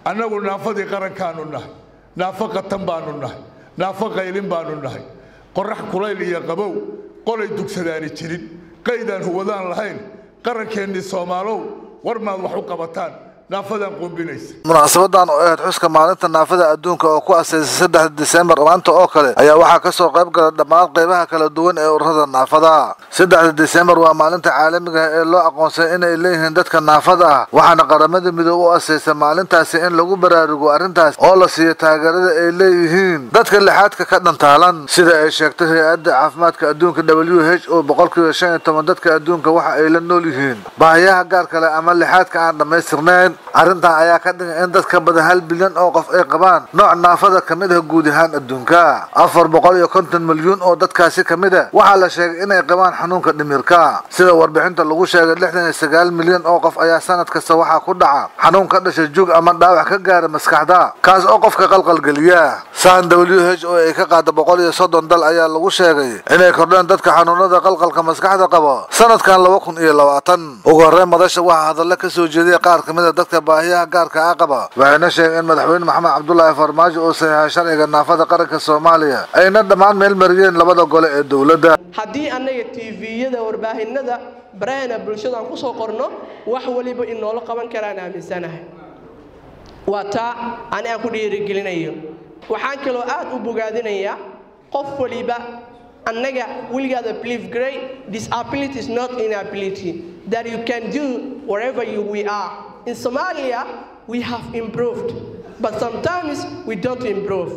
annagu naafadii qarankaanu nahay naafo qatan baanu nahay naafo qaylin baanu nahay qorax kulayl iyo qabow qolay dugsadaani jirin qaydaan huwadaan lahayn qarankeenni soomaalow war maad wax u qabataan naafadaan qumbinaysa munaasabadan oo ahayd xuska maalinta naafada adduunka oo ku asaysay saddexda diseembar maanta oo kale ayaa waxaa kasoo qayb gala dhammaan qaybaha kala duwan ee ururada naafada saddexda diseembar waa maalinta caalamiga ah ee loo aqoonsay inay leeyihiin dadka naafada ah waxaana qaramada midoobe u asaysay maalintaasi in lagu baraarugo arrintaas oo la siiyo taageerada ay leeyihiin dadka lixaadka ka dhantaalan sida ay sheegtay hay-adda caafimaadka adduunka w h o boqolkiiba shan iyo toban dadka adduunka waxa ay la nool yihiin baahiyaha gaar kale ama lixaadka aan dhammaystirnayn arrintan ayaa ka dhigan in dad ka badan hal bilyan oo qof ay qabaan nooc naafada ka mid ah guud ahaan adduunka afar boqol iyo konton milyuun oo dadkaasi ka mid ah waxaa la sheegay inay qabaan xanuunka dhimirka sida warbixinta lagu sheegay lixdan iyo sagaal milyan oo qof ayaa sanad kasta waxaa ku dhaca xanuun ka dhasha jug ama dhaawac ka gaara maskaxda kaas oo qofka qalqalgeliya san w h o ay ka qaada boqol iyo soddon dal ayaa lagu sheegay inay kordheen dadka xanuunada qalqalka maskaxda qaba sanadkan laba kun iyo labaatan ugu horreyn madasha waxaa hadalla ka soo jeediyay qaar ka mid a dadka baahiyaha gaarka ah qaba waxayna sheegeen in madaxweyne maxamed cabdulaahi farmaajo uu saxiixay sharciga naafada qaranka soomaaliya ayna dhammaan meel mariyeen labada gole ee dowladda haddii annaga tviyada warbaahinada barahana bulshada aan kusoo qorno wax waliba in noola qaban karaan aaminsanahay waa taa ani aan ku dhiirigelinayo waxaan kaloo aad u bogaadinayaa qof waliba annaga weligaada believe great disability is not inability that you can do wherever you we are in Somalia we have improved but sometimes we don't improve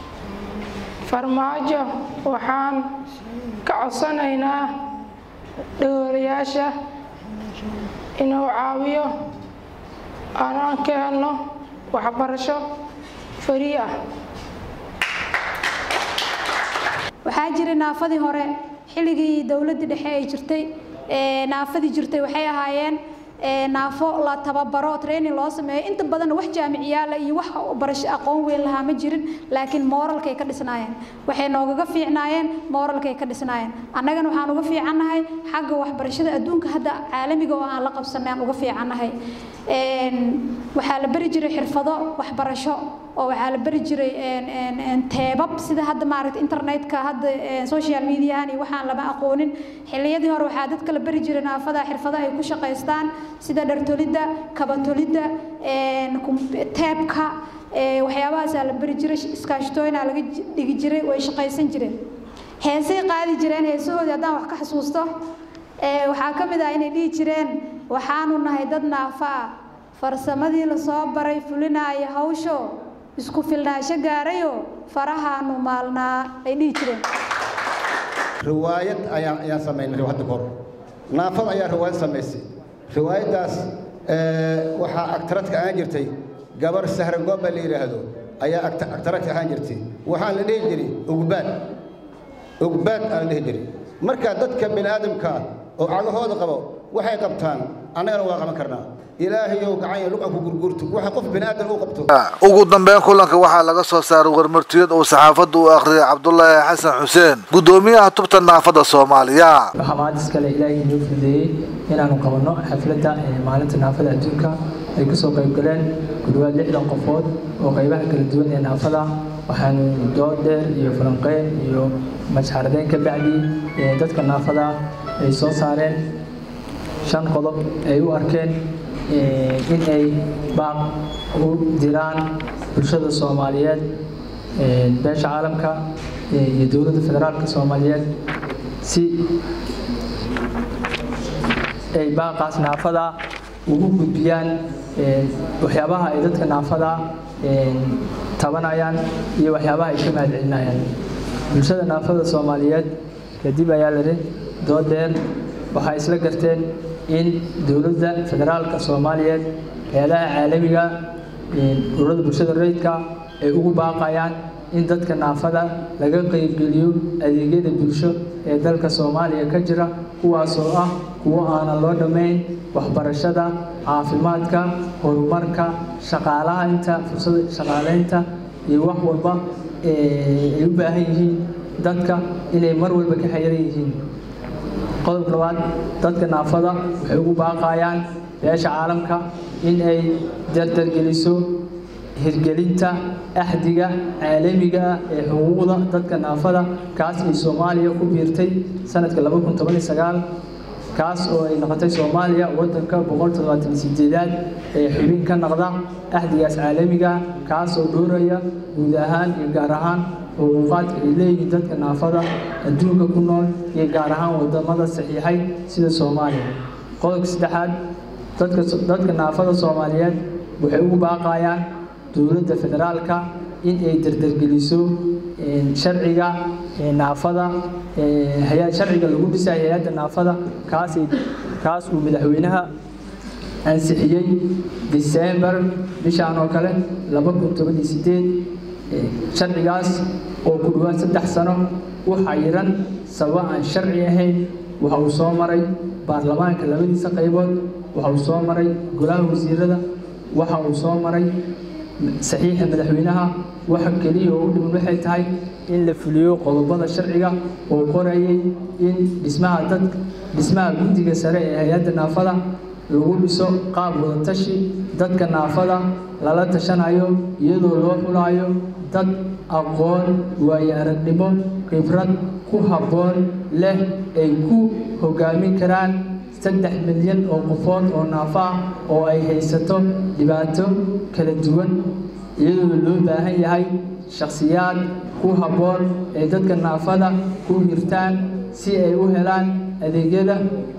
farmaajo waxaan ka codsanaynaa dhowrayaasha inuu caawiyo aanaan ka helno waxbarasho farii ah waxaa jiray naafadii hore xilligii dowladdii dhexe ay jirtay naafadii jirtay waxay ahaayeen naafo la tababaro training loo sameeyo inta badan wax jaamiciyaala iyo wax barasho aqoon weyn lahaa ma jirin laakiin mooralkay ka dhisnaayeen waxay noogaga fiicnaayeen mooralkay ka dhisnaayeen annagana waxaan uga fiicannahay xagga waxbarashada adduunka hadda caalamiga oo aan la qabsanay aan uga fiicannahay waxaa la bari jiray xirfado waxbarasho oo waxaa la bari jiray teebab sida hadda maaragta internetka hadda social mediahan iyo waxaan lama aqoonin xilliyadii hore waxaa dadka la bari jiray naafada xirfado ay ku shaqaystaan sida dhartolidda kabatolidda teebka waxyaabahaasaa la bari jiray iskaashtooyinaa laga dhigi jiray way shaqaysan jireen heesay qaadi jireen heesahoodii haddaan wax ka xasuusto waxaa ka mid ah inay dhihi jireen waxaanu nahay dad naafa ah farsamadii lasoo baray fulinaaya hawsho isku filnaansho gaarayo farahaanu maalnaa ay dhihi jireen riwaayad ayaan ayaan samaynay hadda kahor naafad ayaa riwaayad samaysay riwaayaddaas waxaa agtaradka ahaan jirtay gabar sahra gooba la yidhaahdo ayaa agtaradka ahaan jirtay waxaan la dhihi jiray ugbaad ugbaad aan la dhihi jiray marka dadka bini aadamka oo cagahooda qabo waxay qabtaan annagana waa qaban karnaa ilaahayow gacan luqan ku gurgurto waxa qof bini aadan u qabto ugu dambeyn kulanka waxaa laga soo saaray warmartiyad uu saxaafadda u akhriyay cabdulaahi xasan xuseen guddoomiyaha tubta naafada soomaaliya waxaa maantis kale ilaahay inoo fudeeyey inaanu qabanno xafladda maalinta naafada adduunka ay kasoo qayb galeen ku dhawaad lixdan qofood oo qaybaha kala duwan ee naafada waxaanu dood dheer iyo falanqeyn iyo masxaradeyn ka bacdi dadka naafada ay soo saareen shan qodob ay u arkeen in ay baaq u diraan bulshada soomaaliyeed beesha caalamka iyo dowladda federaalka soomaaliyeed si ay baaqaas naafada ugu gudbiyaan waxyaabaha ay dadka naafada tabanayaan iyo waxyaabaha ay ka mahadcelinayaan bulshada naafada soomaaliyeed kadib ayaa lahi doodeer waxay isla garteen in dowladda federaalka soomaaliyeed hay-adaha caalamiga ururada bulshada rayidka ay ugu baaqayaan in dadka naafada laga qeybgeliyo adeegyada bulsho ee dalka soomaaliya ka jira kuwaasoo ah kuwo aanan loo dhammayn waxbarashada caafimaadka horumarka shaqaalaha inta fursada shaqaaleynta iyo wax walba ay u baahan yihiin dadka inay mar walba ka xayiran yihiin qodobka labaad dadka naafada waxay ugu baaqayaan beesha caalamka in ay dardargeliso hirgelinta axdiga caalamiga ah ee xuquuqda dadka naafada kaas ay soomaaliya ku biirtay sanadka kaas oo ay noqotay soomaaliya wadanka boqoltodobaatansideedaad ee xubin ka noqda axdigaas caalamiga kaas oo dhooraya guud ahaan iyo gaar ahaan xuquuqaadka ay leeyihiin dadka naafada adduunka ku nool iyo gaar ahaan wadamada saxiixay sida soomaaliya qodobka saddexaad dadka naafada soomaaliyeed waxay ugu baaqayaan dowladda federaalka in ay dardargeliso sharciga naafada sharciga lagu dhisay hay-adda naafada kaas kaas uu madaxweynaha ansixiyey december bishaan oo kale laba kun toban iyo sideed sharcigaas oo ku dhawaad saddex sano u xayiran sababa aan sharci ahayn waxa uu soo maray baarlamaanka labadiisa qaybood waxa uu soo maray golaha wasiirada waxa uu soo maray saxiixa madaxweynaha waxa keliya oo u dhiman waxay tahay in la fuliyo qodobada sharciga oo qorayay in dhismaha dad dhismaha guddiga sare ee hay-adda naafada lagu dhiso qaab wadatashi dadka naafada lala tashanayo iyadoo loo xulaayo dad aqoon waayo aragnimo khibrad ku habboon leh ay ku hogaamin karaan saddex milyan oo qofood oo naafo ah oo ay haysato dhibaato kala duwan iyadoo loo baahan yahay shakhsiyaad ku habboon ay dadka naafada ku hirtaan si ay u helaan adeegyada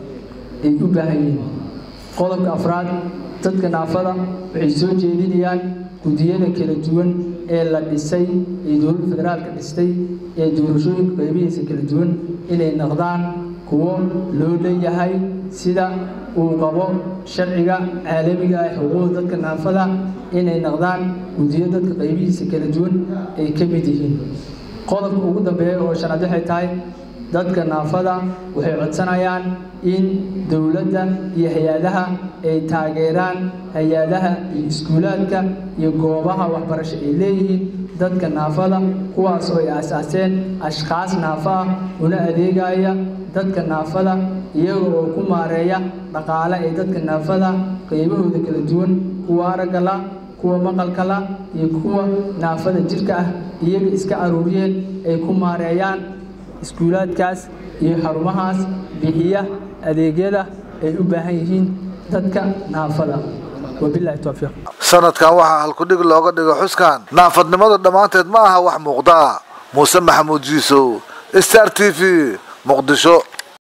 ay u baahan yihiin qodobka afraad dadka naafada waxay soo jeedinayaan guddiyada kala duwan ee la dhisay ee dowladda federaalka dhistay ee doorashooyinka qaybihiisa kala duwan inay noqdaan kuwo loo leeyahay sida uu qabo sharciga caalamiga ah xuquuqda dadka naafada inay noqdaan guddiyo dadka qaybihiisa kala duwan ay ka mid yihiin qodobka ugu dambeeya oo shanaad waxay tahay dadka naafada waxay codsanayaan in dowladda iyo hay-adaha ay taageeraan hay-adaha iyo iskuulaadka iyo goobaha waxbarasho ay leeyihiin dadka naafada kuwaas oo ay aasaaseen ashkhaas naafo ah una adeegaya dadka naafada iyaga oo ku maareeya dhaqaale ee dadka naafada qaybahooda kala duwan kuwa aragga la kuwa maqalka la iyo kuwa naafada jirka ah iyaga iska aruuriyeen ay ku maareeyaan iskuulaadkaas iyo xarumahaas bixiya adeegyada ay u baahan yihiin dadka naafada wabilahi towfiiq sanadkan waxaa halkudhig looga dhigo xuskan naafadnimadu dhammaanteed ma aha wax muuqda muuse maxamuud jiisow star t v muqdisho